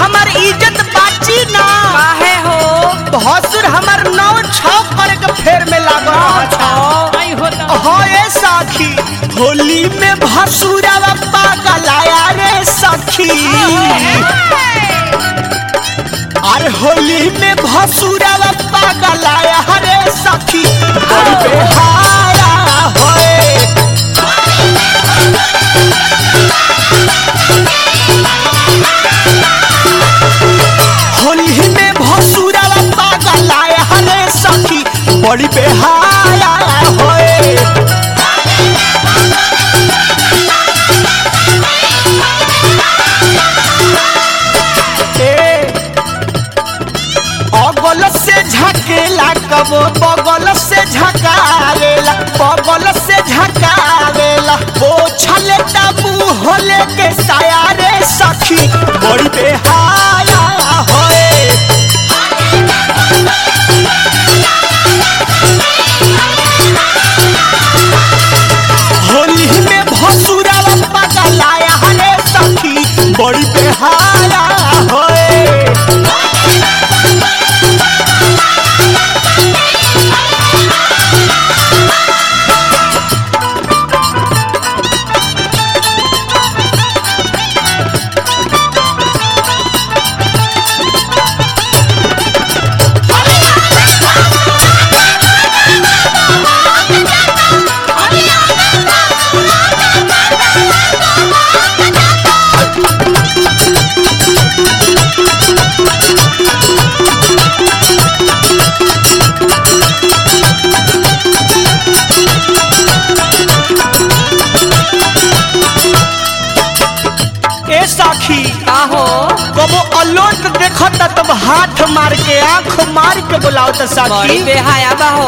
हमर इज्जत बाची ना काहे हो भसुर हमर नौ छौ करे के फेर में लागल रहता आई होता हो ए सखी होली में भसुरवा पागल आया रे सखी अरे होली में भसुरवा पागल आया रे सखी बड़ी बेहाया होए होली में भसुरवा पागल आया रे सखी बड़ी बेहाया होए ए, अगल से झकेला कबो बगल से झकावेला बगल से झकावेला पोछले तबू होले के साया रे सखी बड़ी बेहाया होए होली में भसुरा पागल आया रे सखी बड़ी बेहाया होए ए साखी का हो कबो अलोट देखत तब हाथ मार के आंख मार के बुलावत बड़ी साखी बेहाया बा हो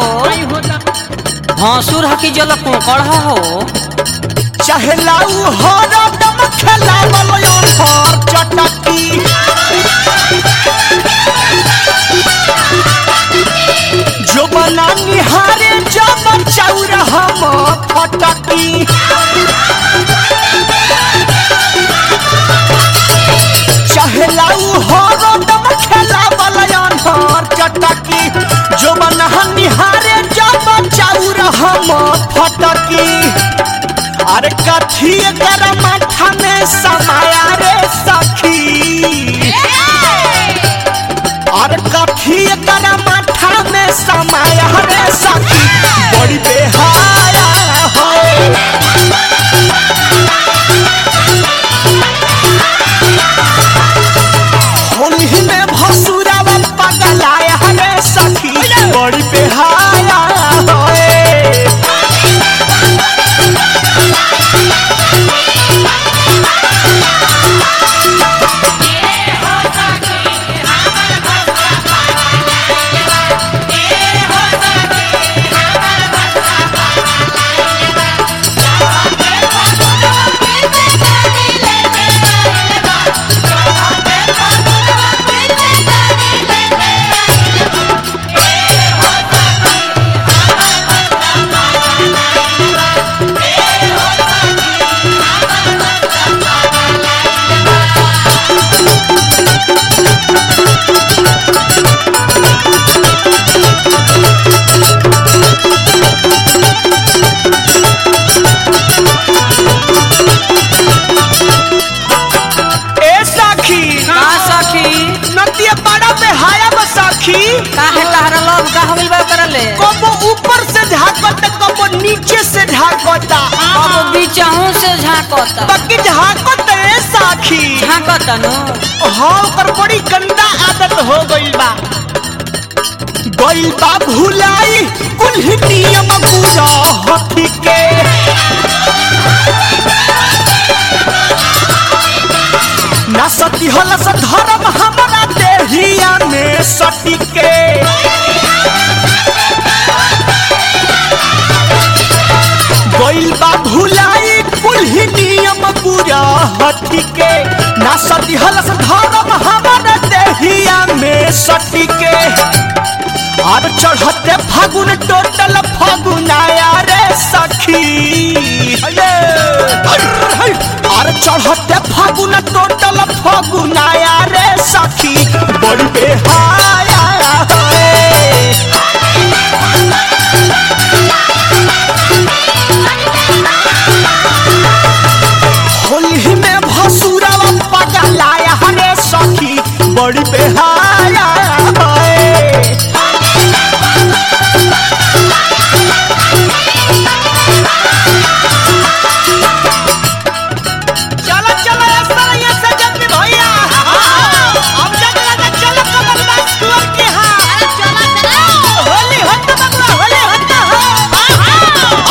भसुर हकी जल कोकड़ हो चाहे लाऊ हो दम खेला बलो फर चटकी जो बना निहारे जब चाउर हम फटकी चाहे लाऊ हो दम खेला बलयन हर चटकी जो बना निहारे जब चाउर हम फटकी अरे कथी कर माथा में समाया रे सखी अरे कथी कर माथा में समाया रे सखी बड़ी बेहाया हो होली में भसुरा पागल आया रे सखी बड़ी बेहाया होए ए सखी का सखी नतिया बड़ा बेहाया बा सखी काहे तहरा लव का होइल बा करले कबो ऊपर से झाकत कबो नीचे से झाकता अब बीचहू से झांकता बाकी झाकत ए साखी झांकत नु हाँ ओकर बड़ी गंदा आदत हो गइल बा गइल बा भुलाई कुल नियम पूरा हथी के ना सती हल स धर्म हमरा देहिया में सटी के गइल बा भुलाई कुल नियम पूरा हथी के ना सती हल स धर्म हमरा देहिया में सटी के और चढ़ते फागुन टोटल फागुन आया रे सखी अये, हर, हर। और चढ़ते फागुन टोटल फागुन आया रे बड़ी बेहाया है चलो चलो ऐसा ये सजन भी भैया अब जब लगा चलो कमल दास कुंवर के हां होली हट बगला होली हट हो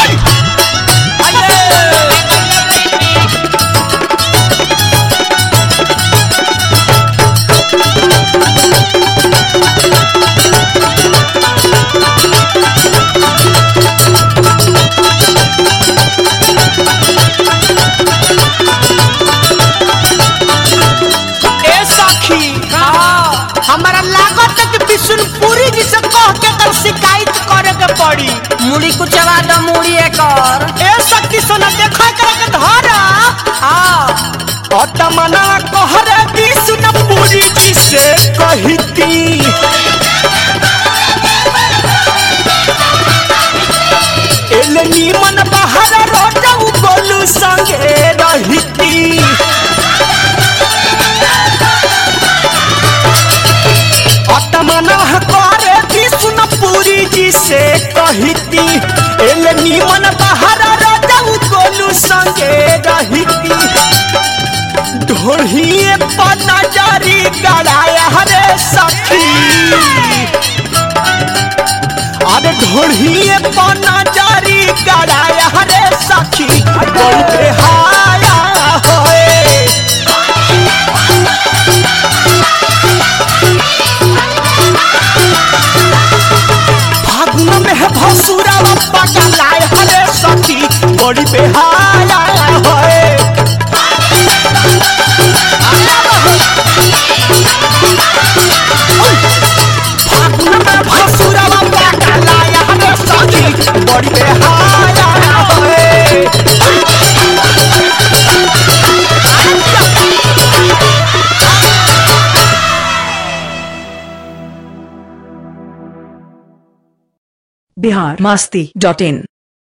ए सखी हमारा लागत है कि बिशुनपुरी जी से कह के कल शिकायत करे के पड़ी मुड़ी कुचवा द मुड़ी एकर ए शक्ति सोना देखा करे के धरा हाँ अतमना कहरे बिशुनपुरी जी से कहिती एले नीमन बाहर रोटऊ बोलू संगे रहिती अतमना करे बिशुनपुरी जी से कहिती एले नीमन बाहर रोटऊ बोलू संगे रहिती ढोढ़िए पना जारी गड़ाया रे सखी अरे ढोढ़िए पना जारी गड़ाया रे सखी कोई बेहाया होए फागुन में है भसुरा पगलाए हरे सखी बड़ी बेहाया होए फागुन में भसुरा पगलाए हरे सखी बड़ी बेहाया होए बिहार मास्ती डॉट इन